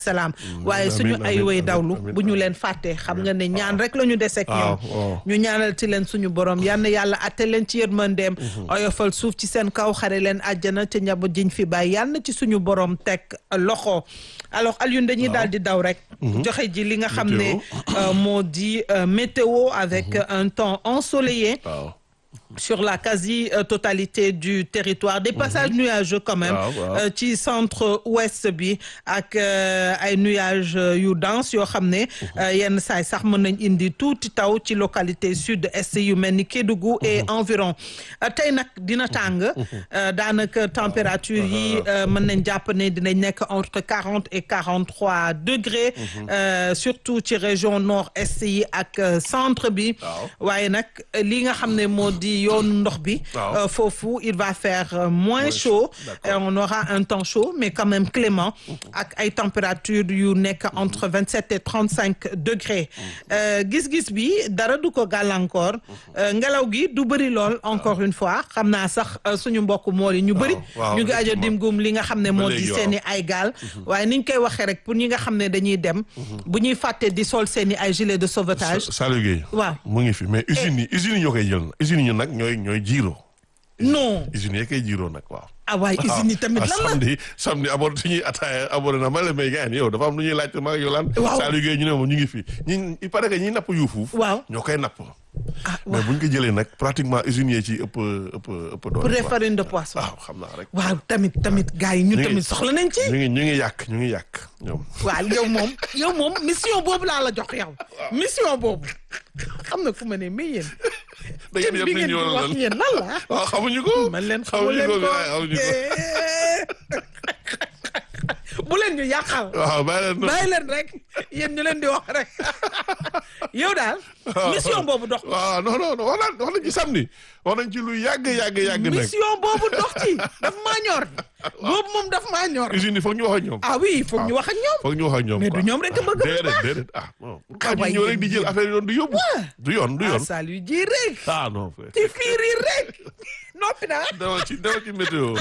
salaam waaye suñu ay way dawlu bu ñu leen fàttee xam nga ne ñaan rek la ñu deseek ñoom ñu ñaanal ci leen suñu borom yal na yàlla atte leen ci yërmandeem oyofal suuf ci seen kaw xare leen àjjana te njaboot jiñ fi bàyyi yal na ci suñu borom teg loxo alors Alioune dañuy daal di daw rek joxe ji li nga xam ne moo di météo avec un temps ensoleillé sur la quasi-totalité du territoire des passages nuageux quand même ci centre ouest bi ak ay nuages yu dense yoo xam ne yenn saay sax mën nañ indi tuuti taw ci localité sud est yu mel ni Kédougou et environ tey nag dina tàng daanaka température yi mën nañ jàpp ne dinañ nekk entre quarante et quarante-trois degrés surtout ci région nord est yi ak centre bi waaye nag li nga xam ne moo di yoonu ndox bi foofu il va faire moins chaud et on aura un temps chaud mais quand même clément ak ay température yu nekk entre vingt sept et trente cinq degrés gis-gis bi dara du ko gàllankoor ngelaw gi du bëri lool encore une fois xam naa sax suñu mbokk mool yi ñu bëri ñu ngi ajo dimgum li nga xam ne moo di seeni ay gaal waaye niñ koy waxee rek pour ñi nga xam ne dañuy dem bu ñuy fàtte di sol seeni ay gilet de sauvetage Saliou Gueye waaw mu ngi fi mais usines yi usines yi ñoo koy jël usines yi nag ñooy ñooy jiiroo non usines yi koy jiiroo nag waaw ah waaye usines yi tamit lan la samedi samedi abord suñuy ataaya abord na ma la may gaan yow dafa am lu ñuy laajte ma yow lan waaw Saliou Gueye ñu ne moom ñu ngi fi ñi il paraît que ñi napp yuufuuf waaw ñoo koy napp ah mais buñ ko jëlee nag pratiquement usines yi ci ëpp ëpp ëpp doole pour les farines de poisson waaw xam naa rek waaw tamit tamit gars yi ñu ngi- tamit soxla nañ ci ñu ngi ñu ngi yàq ñu ngi yàq ñoom waaw yow moom yow moom mission boobu laa la jox yow mission boobu xam na fu ma ne mais yéen da ngeen bi yëpp nit ngeen ñi di wala wax lan yéen lan la waaw xamuñu ko man leen xamu xamuñu leen ko ko xamuñu ko bu leen ñu yàqal waaw bàyyi leen bàyyi leen rek yéen ñu leen di wax rek yow daal mission boobu dox waaw non non non wax nañ wax nañ ci samedi wax nañ ci lu yàgg yàgg yàgg nag mission boobu dox ci daf maa ñor boobu moom daf maa ñor usines yi foog ñu wax ak ñoom ah oui foog ñu wax ak ñoom foog ñu wax ak ñoom mais quoi. du ñoom rek a bëgg lu déedéet baax déedéet ah non Ah, pourquoi ñu waaye ñëw rek di yéen jël affaire yoon du yóbbu du yoon du ah yoon Saliou ji rek ah non frère ci fiiri rek noppi naa dawal ci dawal ci météo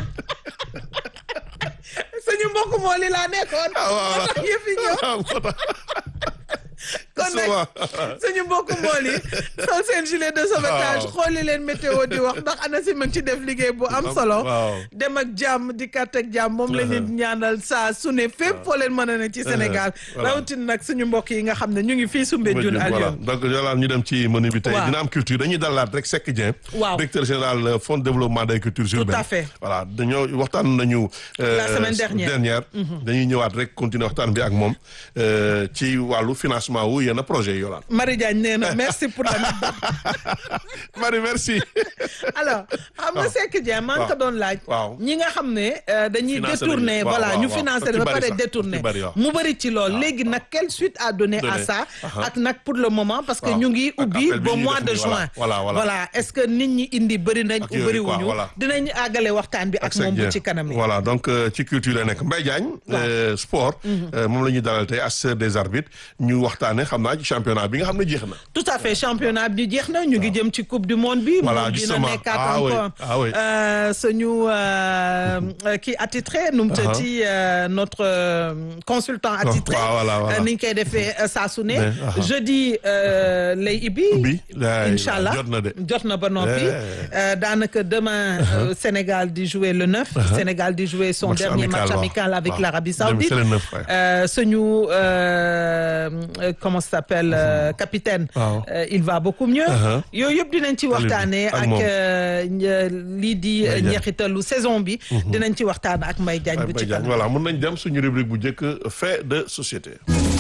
suñu mbokk moo li laa nekkoon ah waaw moo tax yëf yi ñëw ah moo tax kon nag suñu mbokk mool yi sol seen gilet de sauvetage Waaw. xooli leen météo di wax ndax ANACIM ma ngi ci def liggéey bu am solo waaw. dem ak jàmm di kat ak jàmm moom la ñu ñaanal saa su ne fépp foo leen mën a ne ci Sénégal voilà. rawatina nag suñu mbokk yi nga xam ne ñu ngi fii Soumbédioune voilà Alioune donc yolaan ñu dem ci menu bi tey Waaw. dina am culture dañuy dalaat rek Seck Dieng Waaw. directeur général euh, fonds de développement des cultures urbaines à fait. voilà dañoo waxtaan nañu euh, La semaine dernière. dañuy ñëwaat rek continuer waxtaan bi ak moom euh, ci wàllu financement wu yenn projet yi yolaan Marie Diagne nee na merci pour l'anecdote Marie merci alors xam nga Seck Dieng maa ngi ko doon laaj waaw. ñi nga xam ne euh, dañuy Financé détourné nañu. Waaw, voilà waaw, ñu waaw. financé Ci ba bari pare sax. détourné Ci bari, waaw. mu bëri ci lool léegi nag quelle suite à donner à Donner. ça Aha. ak nag pour le moment parce que Waaw. ñu ngi Ak ubbi appel bi ba ñuy mois def de nii, juin voilà, voilà, voilà. est-ce que nit ñi indi bëri nañ Ak ou yooyu bëri quoi, wuñu voilà. dinañ àggale waxtaan bi ak Seck moom bu Dieng. ci kanam yi voilà donc euh, ci culture la nekk Mbaye Diagne euh, sport euh, moom la ñuy dalal tey assesseur des arbitres ñu waxtaane xam naa ci championnat bi nga xam ne jeex na tout à fait championnat bi jeex na ñu ngi jëm ci coupe du monde bi Voilà, moom dina justement. nekkaat Ah oui, encore ah oui. euh, suñu euh, euh, kii attitré nu mu tëddi euh, notre euh, consultant attitré waaw, voilà, voilà. euh, ni ñu koy defee euh, saa su ne Mais, aha. jeudi euh, lay ibbi Ubbi, laay, incha allah jot na de. jot na ba noppi Eh. Euh, daanaka demain euh, Sénégal di jouer le 9 Sénégal di jouer son Match dernier amical, match waaw. amical avec Waaw. l'Arabie Dem- Saoudite c'est le 9, ouais. Euh, suñu euh, euh, comment ça s'appelle euh, capitaine Waaw. euh, il va beaucoup mieux Uh-huh. yooyu yëpp dinañ ci waxtaanee ak ak moom. euh, ñe- lii di Mbaye Diagne. njeexitalu saison bi dinañ ci waxtaan ak Mbaye Diagne bu Mbaye ci Diagne kanam voilà mën nañ dem suñu rubrique bu njëkk fait de société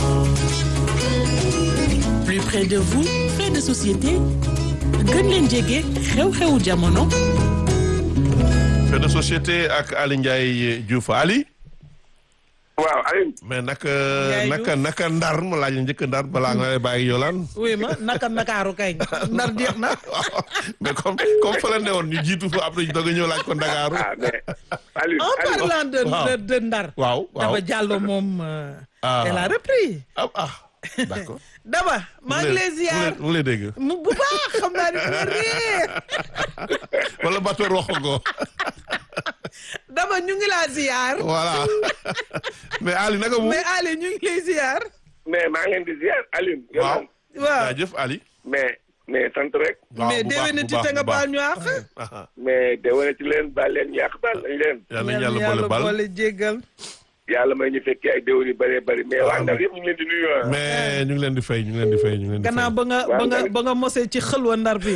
plus près de vous fait de société gën leen jege xew-xewu jamono fait de société ak Ali Ndiaye Diouf Ali waaw Alioune mais naka Ndiaye naka Diouf. naka ndar ma laaj la njëkk ndar balaa nga lay bàyyi yolaan oui ma naka nakaaru kay ndar jeex na mais comme comme fa la ne woon ñu jiitu fa après ñu doog a ñëw laaj ko Ndakaaru ah mais Alioune en Alioune parlant de Waaw. de, de ndar waaw waaw Daba Diallo moom euh, Ah. elle a repris ah ah d'accord Daba maa ngi lay ziar mu lay dégg mu bu baax xam naa ne fu ma réer wala bateau roxo ko dama ñu ngi laa ziar. voilà mais Ali naka mu. mais Ali ñu ngi lay ziar. mais maa ngi leen di ziar Alioune. yow waaw man. waaw jaajëf Ali. mais mais sant rek. waaw mais bu baax déwénati bu baax te nga bu baax. baal ñu àq. Aha. mais déwénati leen baal leen yàq baal nañ leen. yal nañu yàlla boole bal boole jéggal. yàlla may ñu fekkee ay déwén yu bëree bëri mais waa Ndar yëpp ñu ngi leen di nuyu ah. mais ñu ngi leen di fay ñu ngi leen di fay ñu ngi leen di fay. gannaaw ba nga ba nga ba nga mosee ci xëlwa ndar bi.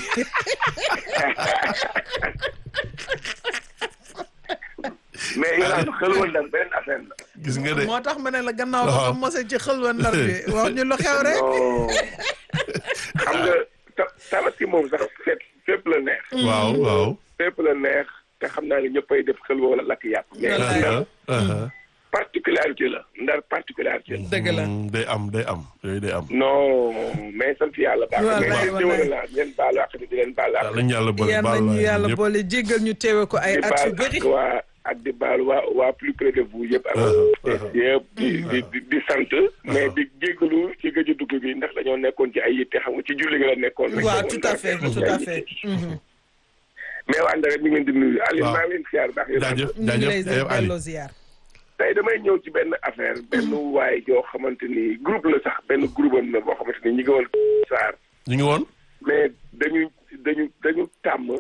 mais yow daal xel woon Ndar benn affaire la. gis nga de. moo tax ma ne la gannaaw ba nga waaw. mosee ci xëlwa ndar bi wax ñu lu xew rek. non xam nga ta tabaski moom sax fépp fépp la neex. waaw waaw. fépp la neex te xam naa ne ñëppay def xel wala lakk yàpp. mais Wallaay. Ndar aha. particularité la Ndar particularité la. dëgg la. Mm, day am day am yooyu day am. non mais sant yàlla baax na. Wallaay, mais wallaay. déwén la di leen baalu àq di leen baalu àq. yal nañu yàlla boole yal bal nañu yàlla ñëpp. boole jéggal ñu teewe ko ay di at yu baal bëri. ak waa ak di baal waa waa plus près de vous yëpp. ak yëpp di di di di sant. mais di jéggalu ci gëj a dugg bi ndax dañoo nekkoon ci ay yitte xam nga ci julli gi la nekkoon. rek. waaw tout à fait tout à fait. Mhm. mais waa Ndar mi ngi leen di nuyu. Aliou waaw. maa ngi leen di siyaar baax yéen jaajëf ñu ngi lay jaajëf yow Ali. delloo ziar. tey damay ñëw ci benn affaire benn waay joo xamante ni groupe la sax benn groupe am la boo xamante ni ñi ngi woon Saar ñu ngi woon. mais dañu dañu dañu tàmm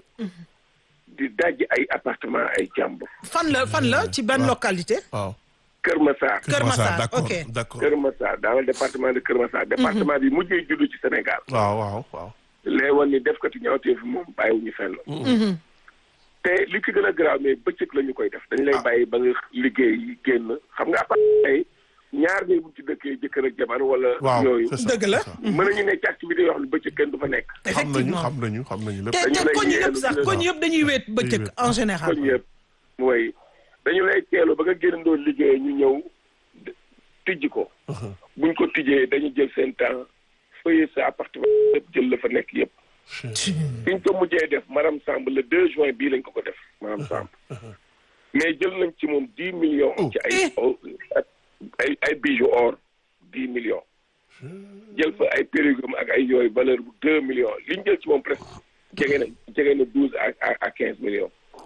di daj ay appartement ay jàmbur fan la fan la ci ban localité. waaw. Kër Massar Kër Massar, d'accord ok. d'accord. Kër Massar dans le département de Kër Massar département bi mujjee juddu ci Sénégal waaw waaw waaw. lay woon ni def ko ci ñaawtee fi moom bàyyiwuñu fenn te li ci gën a garaaw mais bëccëg la ñu koy def dañu lay bàyyi ba nga liggéey génn xam nga appartement ay ñaar ñi bu ci dëkkee jëkkër ak jabar wala waaw yooyu c'est ça, dëgg la. c'est ça. mën nañu ne ci activité yoo xam ne bëccëg kenn du fa nekk xam nañu effectivement xam nañu xam nañu lépp. te dañu te lay koñ yëpp yeelu sax di la- koñ yëpp dañuy wéet bëccëg wéet. en général. koñ yëpp mooy dañu lay teelu ba nga génnandoo liggéey ñu ñëw d- tijji ko buñ ko tijjee dañu jël seen temps feuiller sa appartement yëpp jël la fa nekk yëpp biñ ko mujjee def madame Samb le 2 juin bii lañ ko ko def madame Samb mais jël nañ ci moom 10 millions ci ay ay ay bijoux or 10 millions jël fa ay périgum ak ay yooyu valeur bu 2 millions li ñu jël ci moom presque jege na jege na 12 à à à 15 millions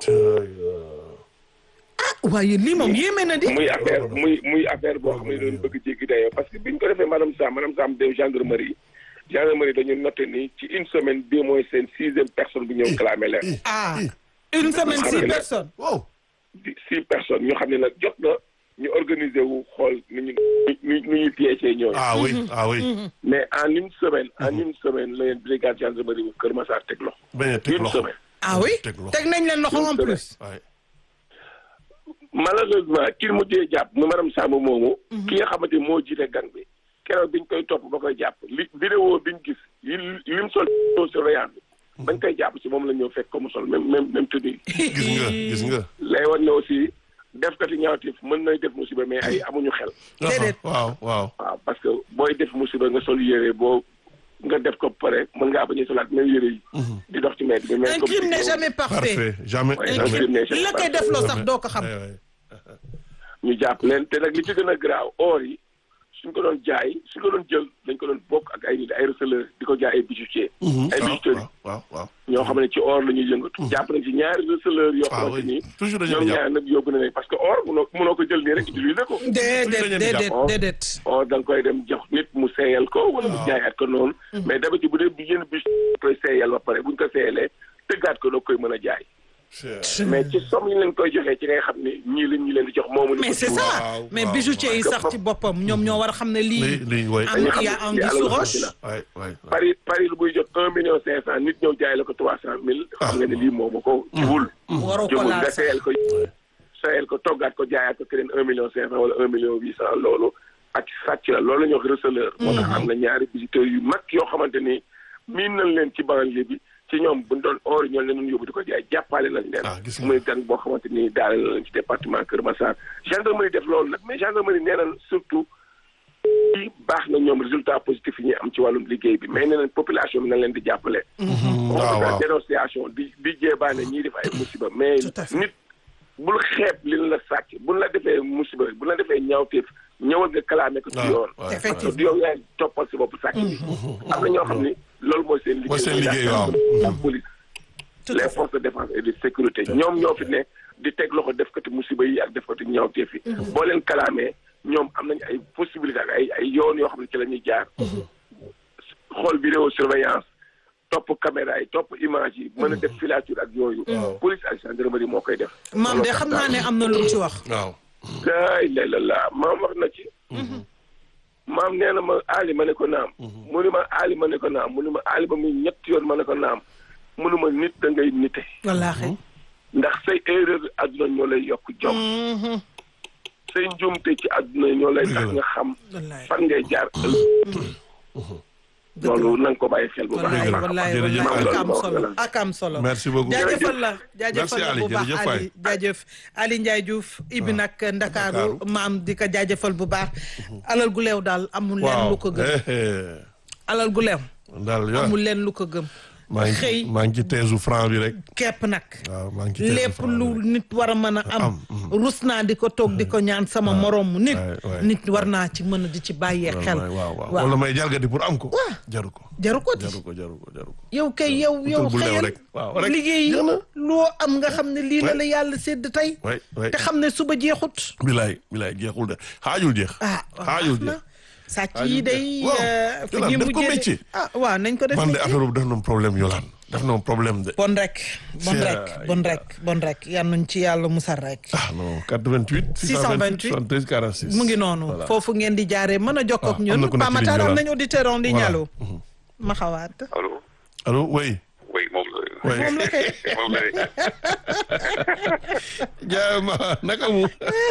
waaye lii moom yéeme na di. muy affaire muy muy affaire boo xam ne doon bëgg jéggi dayoo parce que biñ ko defee madame Sam madame Sam dem gendarmerie gendarmerie dañu noté ni ci une semaine bii mooy seen sixième personne bu ñëw clamé leen ah une semaine Xam six nga nag- personnes. wow. di six personnes ñu xam ne nag jot na ñu organiser wu xool nu ñu nu nu ñuy piégé ñooñu ah oui ah oui. mais en une semaine en une semaine la leen brigade gendarmerie bu Kër Massar teg loxo bañ a teg une loxo. semaine ah oui teg loxo. teg nañ leen loxo en Une plus. waay. malheureusement ki mujjee jàpp mu madame Samb moomu ki nga xamante moo jiite gang bi keroog biñ koy topp ba koy jàpp li vidéo biñ gis yi lim sol surveillance bi bañ koy jàpp si moom la ñëw fekk ko mu sol même même même tenue gis nga gis nga. lay wan ne aussi def kati ñaawteef mën nay def musiba mais ay amuñu xel Déedéet. waaw waaw. waaw parce que booy def musiba nga sol yére boo nga def ko pare mën ngaa bañ a solaat même yére yi di dox ci mbedd bi mais un comme crime n'est si- jamais parfait. parfait jamais Ouais, un jamais. crime jamais, jamais li la koy def loo sax doo ko xam. Ouais, ouais. ñu jàpp leen te nag li ci gën a garaaw or yi suñ ko doon jaay suñ ko doon jël dañ ko doon bokk ak ay nit ay receleur di ko jaay ay bijoutier ay waaw bijouterie waaw waaw waaw. ñoo xam ne ci or la ñuy yëngatu jàpp nañ ci ñaari receleur yoo ah xamante oui ni toujours dañu ñoom leen di ñaar jàpp. nag yóbbu na leen parce que or munoo munoo ko jël nii rek utiliser ko déedéet dañu leen di déedéet jàpp. déedéet. or da nga koy dem jox nit mu seeyal ko wala mu jaayaat ko noonu mais d'habitude bu dee bi yenn bis koy seeyal ba pare buñ ko seeyalee tëggaat ko doo koy mën a jaay mais ci somme yi leen koy joxee ci ngay xam ne ñii lañ ñi leen di jox moomu mais c'est ça waaw, mais waaw, bijoutier yi waaw. sax ci boppam ñoom ñoo war a xam ne lii lii. lii way. am dañu y a xam anguille ne sous yàlla roche. la waay waay waay. Paris Paris lu buy jot un million cinq cent nit ñëw jaay la ko trois cent mille xam nga ne lii moomu ko jubul waroo ko jubul laal nga sax. seeyal ko seeyal ko toggaat ko jaayaat ko keneen un million cinq cent wala un million huit cent loolu ak sàcc la loolu la ñuy wax receleur moo tax am na ñaari visiteurs yu mag yoo xamante ni miin nañ leen ci banlieue bi ci ñoom buñ doon or ñoo leen doon yóbbu di ko jaay jàppale nañ Ah, gis leen nga. muy gan boo xamante ni daale na leen ci département Kër Massar gendarmerie def loolu nag mais gendarmerie nee na surtout ci baax na ñoom résultat positif yi ñuy am ci wàllum liggéey bi mais nee nañ population bi nañ leen di jàppale waaw waaw. dénonciation di di jéebaane ñii def ay musiba mais Tout à fait. nit bul xeeb li la sàcc buñ la defee musiba buñ la defee ñaawteef ñëwal nga kalaame ko ci waaw, yoon waaw. parce que du yow yaay toppal si bopp sàcc bi am na ñoo xam ni loolu mooy seen liggéey Mooy seen liggéey, waaw. la police Tout à les fait. forces de défense et de sécurité ñoom ñoo fi ne di teg loxo def kati musiba yi ak def kati ñaawteef yi boo leen kalaamee ñoom am nañu ay possibilité ak ay ay yoon yoo xam ne ci la ñuy jaar xool vidéo surveillance topp caméra yi topp image yi mën a def filature ak yooyu police ak gendarmerie moo koy def maam de xam naa ne am na lu mu ci wax waaw laay lay la laa maam wax na ci maam nee na ma aali ma ne ko naam mu ni ma aali ma ne ko naam mu ni ma aali ba muy ñett yoon ma ne ko naam mu ni ma nit da ngay nite wallaahi ndax say erreur àdduna ñoo lay yokk jom say njuumte ci àdduna ñoo lay tax nga xam wallaahi fan ngay jaar ëllëg loolu na nga ko bàyyi xel bu baax a wallaay baax wallaay Jërëjëf wallaay Ali. ak am solo ak am solo Merci beaucoup. jaajëfal la jaajëfal Merci la Ali, bu baax jërëjëf Ali jaajëf Ali Ndiaye Diouf ibi nag Ndakaaru Ndakaaru. maam di ko jaajëfal bu baax alal gu leew daal amul leen waaw lu ko gëm eh, eh. alal gu leew daal yow amul leen lu ko gëm maa ngi xëy maa ngi ci teesu franc bi rek kepp nag waaw maa ngi ci teesu lépp franc bi lu rek. nit war a mën a am Am, rus naa di ko toog di ko ñaan sama moroomu nit waay, waay. nit war naa ci mën a di ci bàyyee xel waaw waaw wala may jalgati pour am ko jaru ko jaru ko di jaru ko jaru ko jaru ko yow kay yow yow bu leew xëyal rek. Waaw, rek. liggéey Jeex na. loo am nga xam ne lii la la yàlla sédd tey way way te xam ne suba jeexut bilaay bilaay jeexul de xaajul jeex ah xaajul baax na jeex sàcc Xaajul yi jeex. day Waaw. euh, fi Yolaan, ñuy def ko mujjee de- métier. ah waaw nañ ko def man de métier. affaire boobu def na problème yolaan def na problème de bon rek bon C'est- rek bon rek bon rek yal nañ ci yàlla musal rek ah non 88 628 73 46 mu ngi noonu Voilà. foofu ngeen di jaaree mën a jokkoo ak Ah, am na ñun ku nekk ci Pamatar ligne am bi nañ auditeur en ligne Voilà. allo ma xawaat allo allo oui oui moom la oui moom la kay moom la de jaay ma naka mu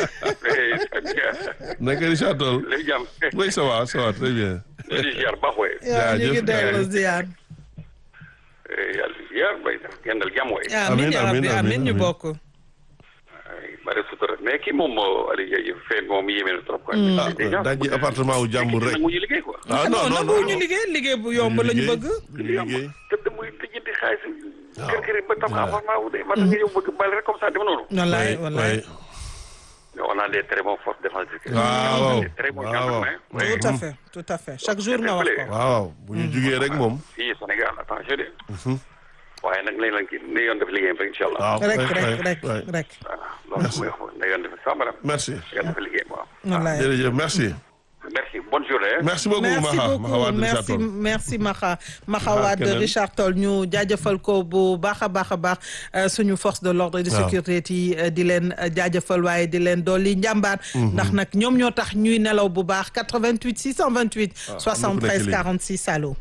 naka Richard Toll léegi jàmm oui ça va ça va très bien di ziar baax waay yaa ñu ngi Jaajëf, delloo jaajëf. ziar yàlla ziar bay sax gendal jàmm waay amiin yaa amiin, rabbi amiin, amiin ñu amiin. bokk bari sutura mais kii moom Aliou Ndiaye fee moom yéeme na trop quoi ah dajji appartement wu jàmbur rek mu ñu liggéey quoi ah non non nangu non ñu liggéey liggéey bu yomb la ñu bëgg ñu liggéey tëdd muy lijjanti xaalis Waaw. kër kër ba tam Voilà. appartement wu de man nga ñëw bëgg bal rek comme ça dama noonu wallaay Oui, wallaay oui. mais on a des très bons forces défensives Waaw, On a des très bons waaw. gendarmes, hein. Oui. tout à fait tout à fait chaque jour nga wax ko waaw bu ñu jugee rek moom fii Sénégal attention de waaye nag nañ leen kii ne yoon def liggéeyam rek incha allah waaw rek oui, rek oui, rek oui. rek voilà loolu mooy wax ne yoon def sàmbaram merci yoon def liggéeyam waaw wallaay jërëjëf merci merci bonne journée merci beaucoup merci Maha Maha beaucoup Wade Richard merci Toll merci Maxa Maxa Maxa Wade keneen. Richard Toll ñu jaajëfal ko bu baax a baax a baax euh, suñu force de l'ordre et de Waaw. sécurité yi euh, di leen euh, jaajëfal waaye di leen dolli njàmbaar ndax nag ñoom ñoo tax ñuy nelaw bu baax 88 628 am na ku nekk 73 léegi. 46 allo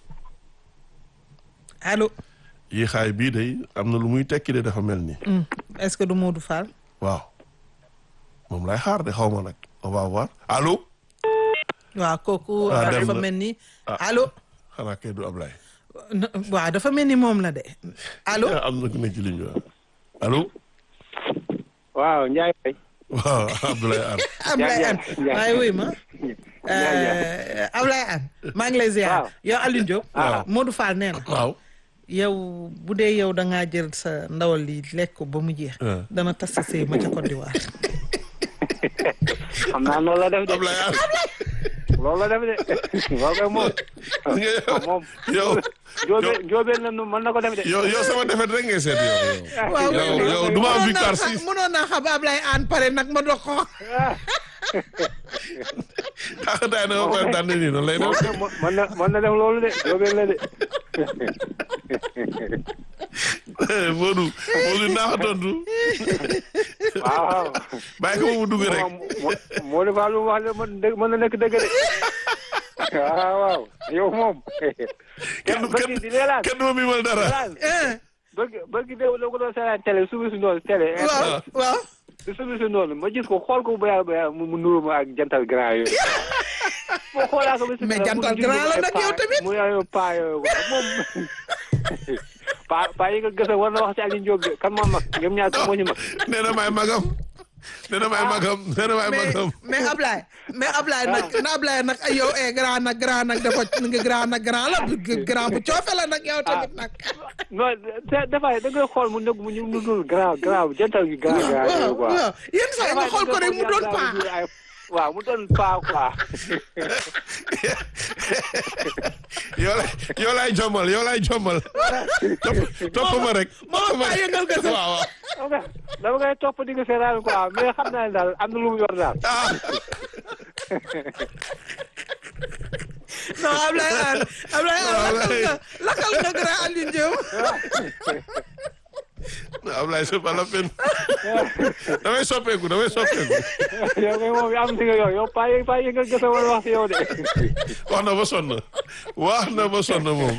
allo yi xaay bii day am na lu muy tekki de dafa mel ni Hmm. est-ce que du Modou Fall waaw moom lay xaar de xaw ma nag on va voir allo waaw kooku Ah, dem dafa na. mel ni Ah. allo xanaa kay du Ablaye n- waaw dafa mel ni moom la de allo am na ku nekk ci ligne bi waaw allo waaw Ndiaye Faye. waaw Abdoulaye Anne Ablaye Anne Ndiaye. waaye wuy ma Ndiaye. Euh, Ablaye Anne maa ngi lay ziar Waaw. yow Alioune Diop Waaw. Modou Fall nee na waaw yow bu dee yow da ngaa jël sa ndawal li lekk ko ba mu jeex Ah. dana tas sa sëy ma ca Côte d'Ivoire xam naa noonu la def de Ablaye Anne loolu la def de loolu kay moom moom yow jóobee jóobee na nu mën na ko def de yow yow sama defet rek ngay seet yow yow waaw yow yow du ma am victoire mënoon naa six xam- mënoon naa xam Ablaye Anne pare nag ma dox ko taxataay na ma koy tànn nii noonu lay def moom mën na mën na def loolu de jóobee la de Modou Modou naa ko tontu waaw waaw bàyyi ko mu dugg rek moom moo defa lu mu wax de mën dëgg mën na nekk dëgg de waaw waaw yow moom kenn du bëgg di leelaan kenn du ma mimal dara leelaan Eh, bëgg bëgg de la ko doon seetaan télé subi si noonu télé waaw waaw subi si noonu ma gis ko xool ko ba yàlla ba yàlla mu mu nuru ma ak jantal grand yooyu moo xoolaa ko ba si Mais kanam, jantal mu gis grand la ay nag paa- yow tamit. mu yaayu paa yooyu quoi moom paa paa yi nga gësa war na wax ci Aliou Diop de kan moo mag ñoom ñaar kan moo ñu mag nee na may magam nee na may magam nee na may mais magam mais Ablaye mais Ablaye nag na Ablaye nag ay yow eh grand nag grand nag dafa nga grand nag grand la grand bu coofe la nag yow tamit nag. non da- dafay da ngay xool mu nekk mu ñu mu dul grand grand jantal gi grand grand waaw yooyu quoi waaw yenn saa yi nga xool ko rek mu doon paa. waaw mu doon paa quoi. yow lay yow lay jommal yow lay jommal topp topp ma rek. moom paa yëngal gëstu. waaw waaw. ok dama koy topp di nga seetaan quoi mais xam naa ne daal am na lu mu yor daal. ah non Ablaye An Ablaye An lakkal nga lakkal nga grand Alioune Diop. Ablaye c'est pas la peine damay soppeeku damay soppeeku yow kay moom am si nga yow yow paa yi paa yi nga gëstu wala wax si yow de. wax na ba sonn wax na ba sonn moom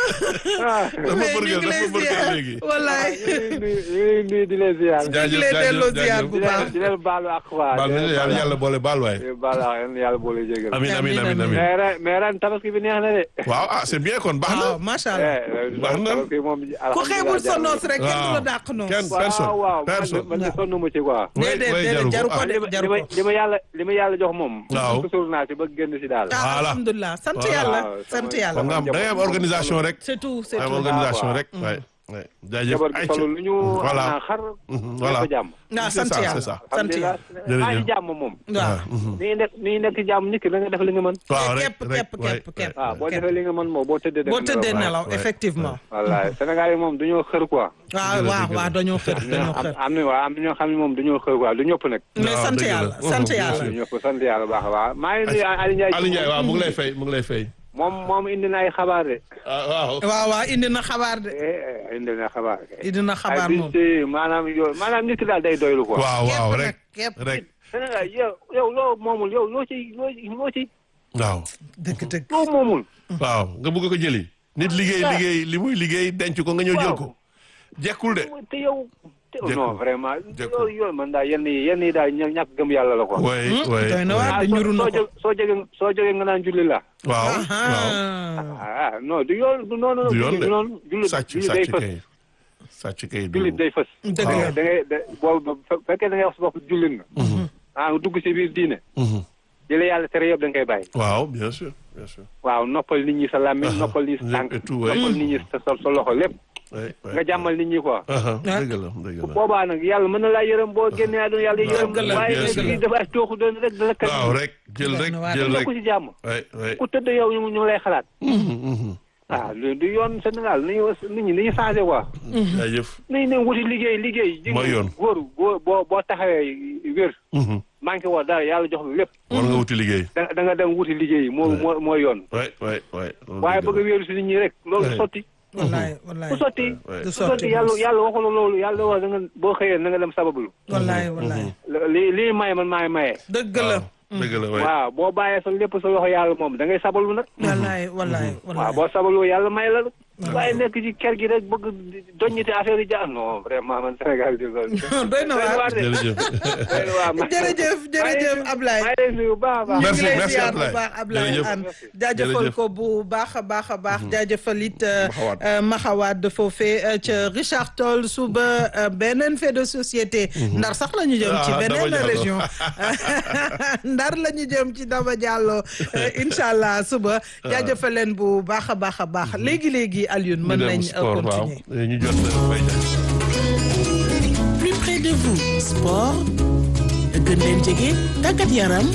ah. dafa mais ñu bërgël ngi lay dafa bërgël ziar léegi wallaay. ñu ngi nuyu ñu ngi di leen ziar. ñu ngi lay delloo ziar bu di baax. leen di leen baalu ak waa. baal na yàlla yàlla boole baal waay di leen baalu ak yéen yàlla boole jégal. amin amin amin amin mais ren mais ren tabaski bi neex na de. waaw ah c'est bien kon baax na waaw macha allah. eh Baax na. tabaski moom ku xeebul sa noos rek kenn du la waaw. dàq noos. kenn waaw personne waaw man personne man de sonn mu ci quoi. way déedéet way déedéet jaru ko ah. de li ma jaru li ma ko. li ma yàlla li ma yàlla jox moom. Waaw. suur naa ci ba génn si daal. ah Voilà. alhamdulilah sant Voilà. yàlla Waaw, sant sama- yàlla. kon nga am da ngay am organisation rek c'est tout c'est am tout. organisation waaw. rek waay waay jaajëf jabar gi ayca solo lu ñu. voilà am naa xar. Mhm, voilà. ñëpp a jàmm. ah c'est sant ça, yàlla c'est ça. sant yàlla. Jërëjëf. maa ngi jàmm moom. waaw. ni ngi nekk ni ngi nekk jàmm nit ki da nga def li nga mën. waaw rek képp rek képp waay, képp képp. waaw boo képp. defee li nga mën moom boo tëddee. da boo nga tëddee nelaw. nelaw ouais. effectivement. wallaay Sénégal yi moom dañoo xër quoi. waaw Dëgg la, waaw dëgg la. waaw dañoo xër dañoo am xër. am na waaw am na ñoo xam ne moom dañoo xër quoi du ñëpp nag. mais waaw, sant dëgg la. yàlla Mhm, sant bien yàlla. sûr. du ñëpp sant yàlla baax a baax maa ngi nuyu Aliou Ndiaye. Aliou Ndiaye waaw mu ngi lay fay mu ngi lay fay moom moom indi na ay xabaar de. ah waaw waaw waaw indi na xabaar de. eh eh, indi na xabaar. indi na xabaar ay moom. bis maanaam yow maanaam nit ki daal day doylu quoi. waaw waaw képp rek nag képp. rek Sénégal yow yow loo moomul yow loo ci loo ci loo ci waaw dëgg dëgg. loo moomul. waaw nga bëgg ko jëli nit liggéey liggéey li muy liggéey denc ko nga ñëw jël ko jekkul de te yow. te Jekku. non vraiment. Jekku. yow yow man daal yenn yi yenn yi daal ña- ñàkk gëm yàlla la quoi. way way doy na waar ah de soo ñuru na soo ko. jóg soo jógee soo jógee nga naan julli la. waaw waaw ah ah non du yoon du noonu. du yoon du noonu de julli sàcc julli day sàcc fës. kay sàcc kay du jullit day fës. dëgg waaw la. da ngay da boo bu fekkee da ngay wax sa bopp jullit nga. ah nga dugg si biir diine. Mhm. li la yàlla tere yëpp da nga koy bàyyi. waaw bien sûr bien sûr waaw noppal nit ñi sa làmmiñ noppal nit ñi sa tànk et tout, ouais. noppal nit ñi sa sa sa loxo lépp way way nga jàmmal nit ñi quoi. aha dëgg la dëgg la boobaa nag yàlla mën na laa yërëm boo génnee àdduna yàlla yërëm dëgg la, waaye bien nag sûr. lii dafa tooxu doon rek dala kat waaw rek jël rek Doy na waar. jël rek ku ci jàmm way way ku tëdd yow ñu ñu ngi lay xalaat Mhm, mhm. ah lu du yoon Sénégal ni ñu nit ñi ni ñu changé quoi jaajëf nañ ne wuti liggéey liggéey ji Mooy yoon. góor góor boo boo taxawee wér Mhm. manqué woo dara yàlla jox la lépp war nga wuti liggéey da da nga dem wuti liggéey moo Ouais. moo mooy yoon way way way loolu waaye dëgg bëgg a la. wéeru si nit ñi rek loolu Ouais. sotti wallaay wallaay. ku sotti Ouais. du ku sotti sotti yàlla yàlla waxula loolu yàlla wax da nga boo xëyee na nga dem sabablu wallaay wallaay. lii lii maye man maay maye dëgg la. waaw dëgg la way waaw boo bàyyee sa lépp sa loxo yàlla moom da ngay sabalu nag wallaay wallaay waaw wallaay. boo sabaloo yàlla may la waaye nekk ci kër gi rek bëgg doññite affaire yi ja non vraiment man Sénégal di loolu doy na waar. de jërëjëf doy na waar ma- jërëjëf jërëjëf Ablaye. maa ngi lay nuyu bu baax a baax. ñu Merci, ngi lay merci, ziar bu Ablaye. baax Ablaye Jërëjëf. Anne jaajëfal Jërëjëf. ko bu baax a baax a baax jaajëfal it euh, Maxawaat. euh, Maxawaat foofee euh, ca Richard Toll suba euh, beneen fait de société ndar sax la ñu jëm ci Ah, Daba beneen Diallo. région ndar la ñu jëm ci Daba Diallo euh, incha allah suba jaajëfal leen bu baax a baax a baax léegi léegi Alioune mën ñu dem nañ euh, sport waaw continuer ñu jot Mbaye Diagne plus près de vous sport gën leen jege tàggat yaram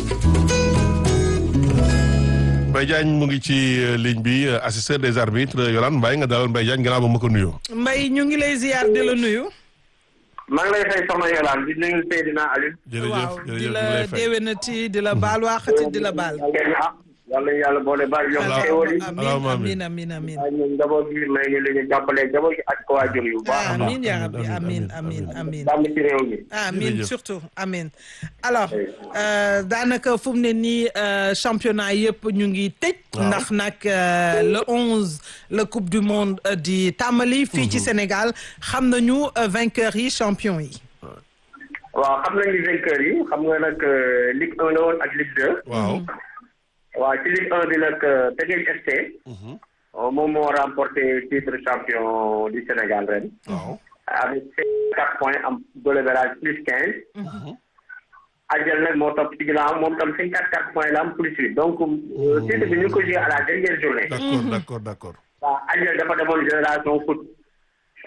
Mbaye Diagne mu ngi ci euh, ligne bi euh, assesseur des arbitres Yolande Mbaye nga dalal Mbaye Diagne gannaaw ba ma ko nuyoo. Mbaye ñu ngi lay ziar di la nuyu maa ngi lay fay soxna Yolande di nuyu Seydina Aliou. jërëjëf waaw jërëjëf di ñu la lay fay. déwénati di la baal waxati di la baal kenn ah yàlla yàlla boole baal yokk xéwal yi. Allahumma amin amin. amin amin waaye ñun njaboot gi may ñu li ñu jàppalee njaboot gi ak ko waajur yu baax a baax. amin ya rabbi amin amin, amin amin jàmm ci réew mi. amin Jërëjëf. surtout amin alors euh, daanaka fu mu ne nii euh, championnat yëpp ñu ngi tëj ndax nag euh, le 11 la coupe du monde euh, di tàmbali fii ci Sénégal xam nañu euh, vainqueurs yi champion yi waaw xam nañu vainqueur yi xam nga nag euh, Ligue 1 la woon ak Ligue 2. waaw. waaw ci Ligue 1 bi nag euh, Teungueth FC. euh, moom moo remporté titre champion du Sénégal ren. waaw. avec quatre points am goal average plus quinze. Adjel nag moo topp ci ginnaaw moom tam cinquante quatre points la am plus huit donc euh, titre bi ñu ngi ko joué à la dernière journée. d'accord d'accord d'accord. waaw Adjel dafa demoon génération foot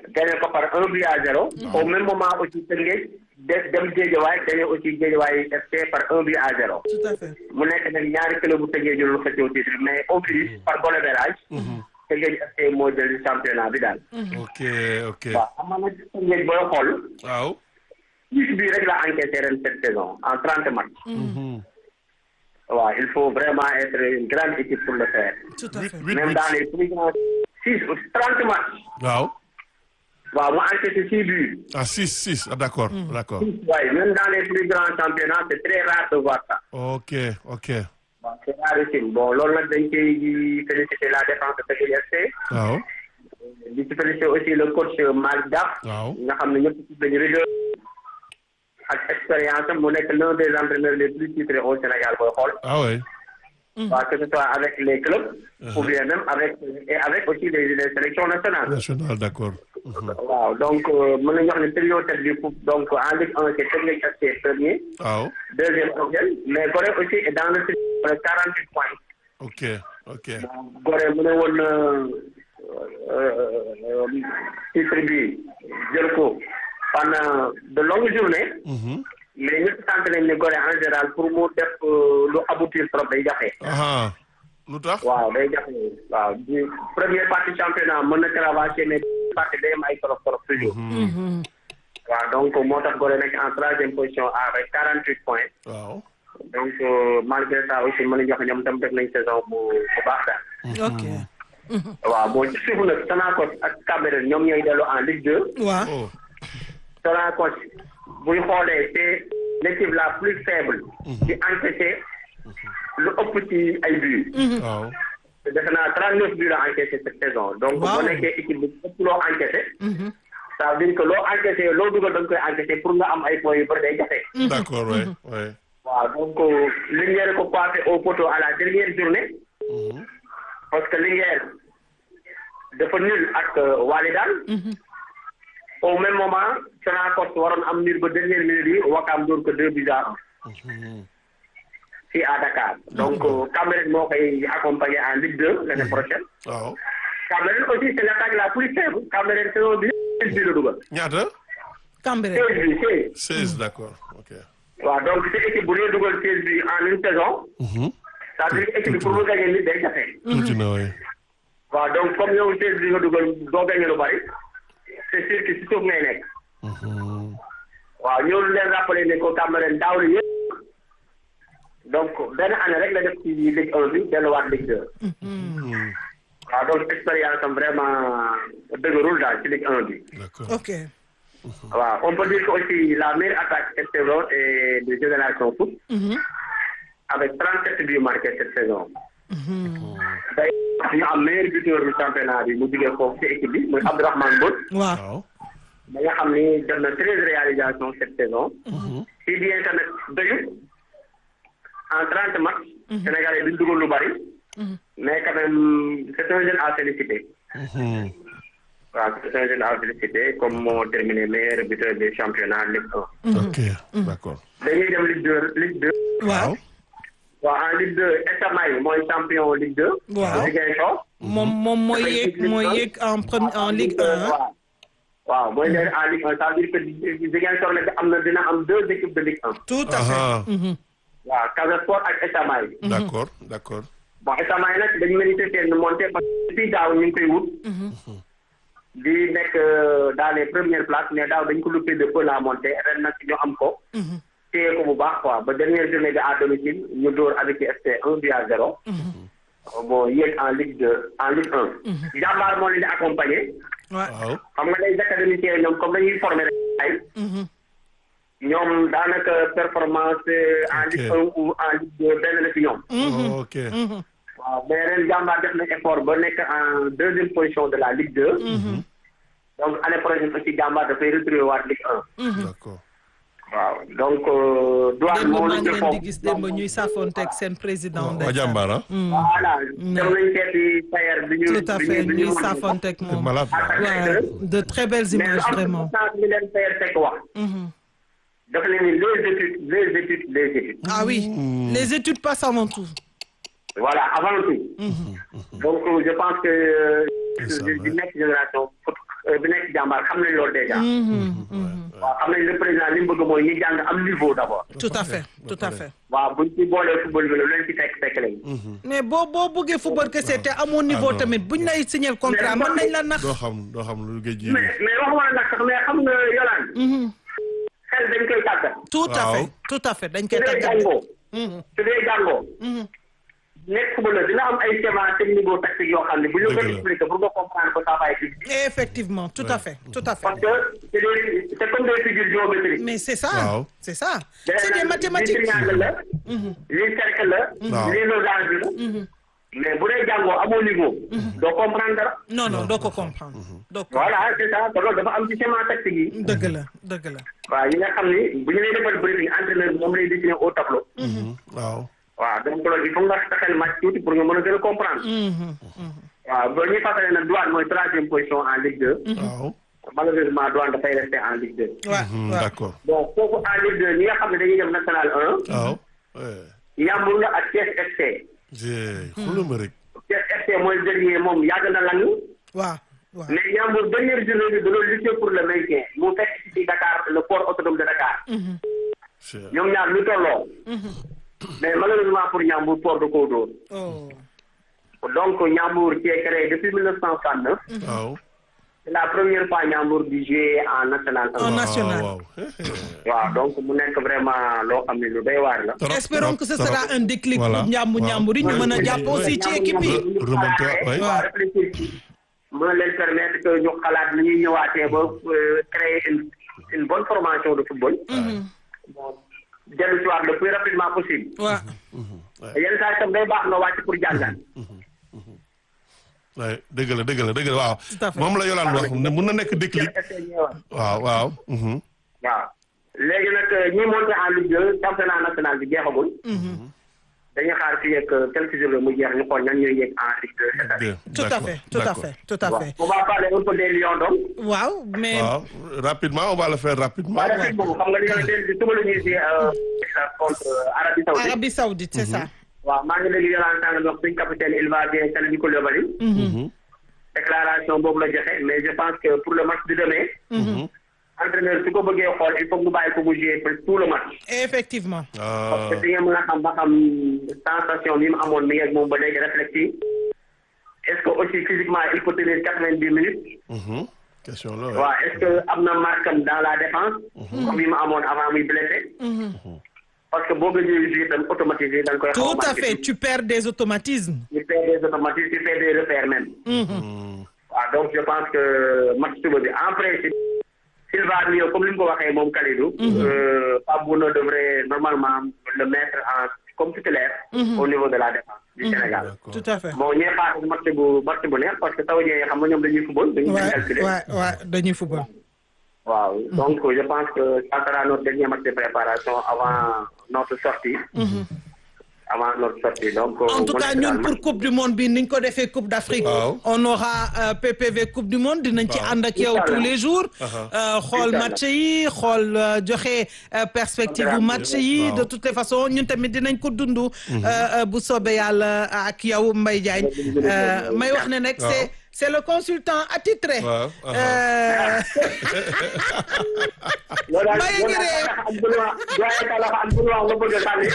gagné ko par un but à zéro. au même moment aussi Tëngéej des dem Géejawaay gagné aussi Géejawaay FC par un but à zéro. tout à fait. mu nekk nag ñaari club bu Tëngéej ñu doon xëccoo titre mais au plus par goal average. Tëngéej FC moo jël championnat bi daal. ok ok waaw xam nga nag Tëngéej booy xool. waaw. six bi rek la encaissé ren cette saison en trente matchs. waaw il faut vraiment être une grande équipe pour le faire. tout à fait. huit même huit dans les plus grands six trente matchs. waaw. waaw mu encaissé six buts. ah six six ah d'accord d'accord. waaye même dans les plus grands championnats c'est très rare de voir ça. ok ok waaw c'est rarissime bon loolu nag dañ koy féliciter la défense de Tëngéej FC. waaw. di ci féliciter aussi le coach Malick Daf. waaw. nga xam ne ñëpp ci dañu rigueur ak expérience am mu nekk l'un des entraîneurs les plus titrés au Sénégal booy xool. ah oui. waaw que ce soit avec les clubs. ou bien même avec et avec aussi les les sélections nationales. national d'accord. waaw donc mën nañu wax ne trio tête du coupe donc en Ligue 1 c'est Tëngéej FC premier. waaw. deuxième Koungheul mais Gorée aussi est dans le trio avec 48 points. ok ok Gorée mu ne woon na titre bi jël ko pendant de longues journées. mais ñëpp sant nañ ne Gorée en général pour mu def lu aboutir trop day jafe. ah lu tax. waaw day jafe waaw di première partie championnat mën na cravacher mais partie day am ay trop trop toujours. waaw donc moo tax Gorée nekk en troisième position avec 48 points. waaw. donc malgré ça aussi mën nañu wax ñoom tam def nañ saison bu bu baax daal. ok. waaw bon ci suuf nag Sonacos ak Cambérène ñoom ñooy dellu en Ligue 2. waaw. oh Sonacos buy xoolee c'est l'équipe la plus faible. ci encaissé lu ëpp ci ay buts. waaw. defe naa 39 buts la encaissé cette saison. donc Waaw. boo nekkee équipe bi ëpp loo encaissé. ça veut dire que loo encaissé loo dugal da nga koy encaissé pour nga am ay points yu bëri day jafe. d'accord ouais ouais. waaw donc Linguère ko coiffé au poteau à la dernière journée. parce que Linguère dafa nul ak Walidane. au même moment Sonacos waroon am nul ba dernière minute yi Wakam dóor ko deux buts à un. fii à Dakar. donc Cambérène moo koy accompagner en Ligue 2 l'année prochaine. waaw. Cambérène aussi c'est l'attaque la plus faible. Cambérène saison bi seize buts la dugal. ñaata. Cambérène. seize buts seize. seize d'accord ok. waaw donc c'est équipe bu dee dugal seize buts en une saison. ça veut dire que équipe bi pour mu gagner nit day jafe. tuuti na oui. waaw donc comme yow seize buts nga dugal doo gagner lu bari. c'est sûr que si suuf ngay nekk. waaw ñoo leen rappeler ne ko Cambérène daaw la yëpp. donc benn année rek la def ci Ligue 1 bi delluwaat Ligue 2. waaw donc expérience am vraiment dëgërul daal ci Ligue 1 bi. d'accord. ok. waaw on peut dire que aussi la meilleure attaque cette saison est de Génération Foot. avec 37 buts marqués cette saison. day ñu am meilleur buteur du championnat bi mu jugee foofu ci équipe bi muy Abdourahmane Mbodj. waaw. waaw. ba nga xam ni def na treize réalisations cette saison. si bien que nag doyut en trente matchs. Sénégalais duñ dugal lu bari. mais quand même c'est un jeune à féliciter. waaw c'est un jeune à féliciter comme moo terminé meilleur buteur du championnat Ligue 1. ok d'accord. dañuy dem Ligue 2 Ligue 2. waaw. waaw en Ligue 2 Estamay mooy champion Ligue 2. Waaw. Ziguinchor. moom moom mooy yéeg mooy yéeg en premier en Ligue 1. waaw waaw mooy nekk en Ligue 1 ça veut dire que Ziguinchor nag am na dina am deux équipes de Ligue 1. tout à fait. ah waaw Casa Sport ak Estamay. d'accord d'accord. bon Estamay nag dañu mérité seen montée parce que depuis daaw ñu ngi koy wut. di nekk dans les premières places mais daaw dañ ko loupé de peu la montée ren nag ñu am ko. téye ko bu baax quoi ba dernière journée bi à domicile ñu dóor avec FC 1 but à 0. bon yéeg en Ligue 2 en Ligue 1. jàmbaar moo leen di accompagner. waaw. waaw. xam nga les académiciens ñoom comme dañuy former rek ay. ñoom daanaka performance en Ligue 1 ou en Ligue 2 benn la ci ñoom. ok. waaw mais ren jàmbaar def na effort ba nekk en deuxième position de la Ligue 2. donc année prochaine aussi jàmbaar dafay retrouver waat Ligue 1. d'accord. waaw donc douane démb moo maa la ngi ci leen di foofu. gis démb ñuy safonteeg seen président. waa ndeysaan. jàmbaar ah. voilà dem nañ seeti Sayer bi ñu. tout à bi fait ñu bi ñu ñuy mën a- safonteeg c'est moom. malade. waaw de très belles mais lu images am vraiment. importance bi leen Sayer fekk wax. dafa leen ni les études les études les études. ah oui les études passent avant tout. voilà avant tout. donc je pense que C'est ça, di ouais. nekk génération foot bi nekk jàmbaar xam nañ loolu déjà. waaw xam nañ le président li mu bëgg mooy ñi jàng am niveau d'abord. tout à fait tout à fait. waaw buñ ci boolee football bi la lu leen ci fekk fekk lañ. mais boo boo bëggee football kese te amoo niveau non. tamit buñ lay signer contrat mën nañ la nax. doo xam doo xam lu géej gi mais mais waxuma la nag sax mais xam nga yolaan xel dañ koy tàggat. tout à Waaw. fait tout à fait dañ su koy dee tàggat. jàngoo. su dee jàngoo. nekk ba la dina am ay schéma technico tactique yoo xam ne bu ñu ko Dëgg la. expliquer pour nga comprendre ko ça va être difficile. effectivement tout à fait tout à fait. parce que c'est des c'est comme des figures géométriques. mais c'est ça. Waaw. c'est ça c'est des mathématiques. lii triangle la. lii cercle la. Waaw. lii losange la. mais bu dee jàngoo amoo niveau. doo comprendre dara. non non doo ko comprendre. doo ko voilà c'est ça te loolu dafa am ci schéma tactique yi. dëgg la dëgg la. waaw yi nga xam ni bu ñu lay defal briefing entraîneur bi moom lay dessiner au tableau. waaw waaw donc loolu il faut nga taxal match tuuti pour nga mën a gën a comprendre. waaw ba ñuy fàttali ne douane mooy troisième position en Ligue 2. waaw malheureusement douane dafay rester en Ligue 2. waaw Hmm, waaw d'accord bon foofu en Ligue 2 ñi nga xam ne dañuy dem national 1. waaw eh, Yambour la ak Thiès FC. jee xoolal ma rek Thiès FC mooy dernier moom yàgg na lang waaw waaw. mais Yambour dernière journée bi da doon lutter pour le maintien mu fekk ci Dakar le port autonome de Dakar. Cher. ñoom ñaar lu tolloo. mais malheureusement pour Yambour port de koo dóor. oh. donc Yambour qui est créé depuis 1969. waaw c'est la première fois Yambour di jouer en national En 1. national. waaw waaw donc mu nekk vraiment loo xam ne lu doy waar la. Trop, espérons trop, que ce trop. sera un déclic Voilà, pour njàmbu waaw. njàmbur yi ñu mën a jàpp aussi ci équipe yi. Ñoom ñoom Remonter, xalaatee, oui. waaw réfléchir ci mën a leen permettre que ñu xalaat ni ñuy ñëwaatee ba euh, créer une une bonne formation de football. bon dellu si waat le plus rapidement possible. waaw yenn saa yi tam day baax nga wàcc pour jàngat. Ouais, dëgg la dëgg la dëgg la waaw Tout à fait. moom la Yolande wax ne mun na nekk déclic waaw waaw mhm. waaw léegi nag ñi monté en Ligue 2 championnat national bi jeexagul. dañuy xaar fii ak quelques jours mu jeex ñu xool ñan ñooy yegg en Ligue 2 cette année. Deux, tout à d'accord, fait tout à d'accord. fait tout à waaw fait. on va parler un peu des Lions donc. waaw mais waaw rapidement on va le faire rapidement waaye rafet boobu xam nga li nga leen di suba la ñuy si contre Arabie Saoudite. Arabie Saoudite c'est ça. waaw maa ngi dégg Yolande Sall wax suñ capitaine il va bien Kalidou Koulibaly. déclaration boobu la joxe mais je pense que pour le match de demain. entraîneur su ko bëggee xool il faut que mu bàyyi ko mu jouer presque tout le match. effectivement. parce que di nga mën a xam ba xam sensation bi mu amoon mi ngi ak moom ba léegi réfléchi est-ce que aussi physiquement il peut tenir quatre-vingt-dix minutes. Mhm. question la waaw est-ce que am na marquam dans la défense. comme yi mu amoon avant muy blessé. parce que boo gëjee jouer tam automatisé da nga koy xaw a tout à marqué. fait tu perds des automatismes. tu fais des automatismes tu fais des repères même. waaw donc je pense que match suba bi en principe s'il va mieux comme li mu ko waxee moom Kalidou. euh, Pape Bouna devrait normalement le mettre en comme titulaire. au niveau de la défense du Sénégal. d'accord tout à fait. bon ñuy xaar match bu match bu neex parce que saoudien yi xam nga ñoom dañuy football dañuy waay calculer. waay waay dañuy football. waaw donc je pense que ça sera notre dernier match de préparation avant notre sortie. avant notre sortie donc. en tout mu cas nekk ñun daal pour coupe du monde bi niñ ko defee coupe d'Afrique. Waaw. on aura euh, PPV coupe du monde dinañ ci ànd ak yow Inch'Allah. tous les jours. Euh, xool Inch'Allah. match yi xool euh, joxe euh, perspective bu match yi de toutes les façons ñun tamit dinañ ko dund. euh, euh, bu soobee yàlla ak yow Mbaye Diagne. Euh, may wax ne nag c'est c'est le consultant attitré. Waaw, aha. Euh, loolu daal Mbaye ngi loolu ree. daal am bul wax doyen Talla am bul wax nga bëgg a sànni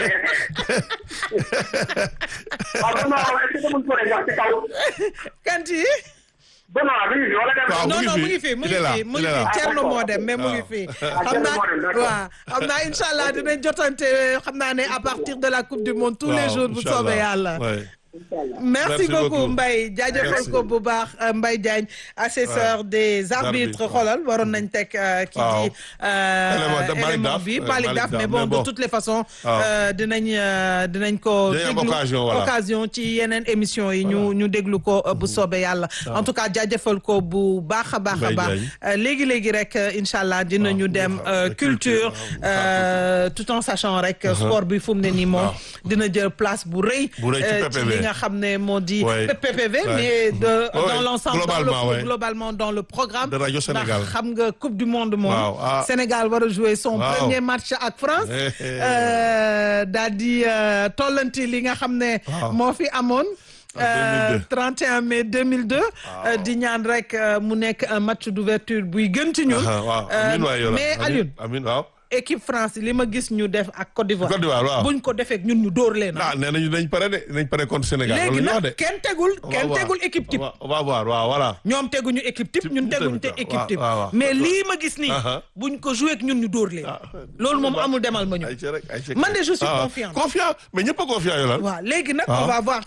waaw bul wax est-ce que demul pour wax ci kaw Kanti. Benoît bi ngi fi wala dem Waaw, mu non ngi non fi. mu ngi fi mu Il ngi est là, fi mu il ngi est fi là. Thierno Ah, moo dem mais mu ngi waaw. fi. Ah, xam Thierno naa moo dem, d'accord. waaw xam naa incha allah dinañ jotante xam naa ne à partir de la coupe du monde tous les Waaw, jours bu Inch'Allah. soobee yàlla. Ouais. merci Merci beaucoup beaucoup. Mbaye jaajëfal Merci. ko bu baax euh, Mbaye Diagne assesseur des arbitres Arbitres, xoolal waroon nañ teg euh, kii Waaw. di euh, Élément de Malick élément Daf, bi euh, Malick Malick Daf Daf, mais bon mais de bon. toutes les façons Waaw. euh, dinañ euh, dinañ ko Dinañ am déglu occasion, voilà. occasion ci yeneen émission yi ñu ñu déglu ko euh, bu soobee yàlla en tout cas jaajëfal ko bu baax a baax a Mbaye baax Diagne. Euh, léegi léegi rek euh, incha allah dinañu Waaw, dem waaw, euh, de culture culture, waaw, euh, tout en sachant rek sport bi fu mu ne nii moom Waaw. dina jël place bu rëy Bu rëy ci euh, ci PPV. li nga xam ne moo di Ouais. PPV Ouais. mais de Ouais, dans l'ensemble dans le globalement, ouais. globalement dans le programme De Radio Sénégal. ndax xam nga coupe du monde moom Waaw, ah. Sénégal war a jouer son Waaw. premier match ak France Eh, eh. euh, daal di euh, tollanti li nga xam ne Waaw. moo fi amoon 2002. 31 mai 2002 di ñaan rek mu nekk un match d'ouverture buy gën ci ñun waaw amiin waay yow mais Alioune amiin waaw équipe France li ma gis ñu def ak Côte d'Ivoire Côte d'Ivoire waaw buñ ko defee ñun ñu dóor leen ah nee nañu dañ pare de dañ pare contre Sénégal léegi loolu ñu wax de nag kenn tegul kenn tegul équipe type on va voir waaw voilà ñoom teguñu équipe type ñun teguñu te tamit, équipe waaw, type waaw, waaw. mais lii ma gis nii Aha. buñ ko joué ak ñun ñu dóor leen loolu moom amul demal ma ñu ay ci rek ay ci man de je suis Ah, confiant confiant mais ñëpp a confiant yow lan waaw léegi nag Ah. on va voir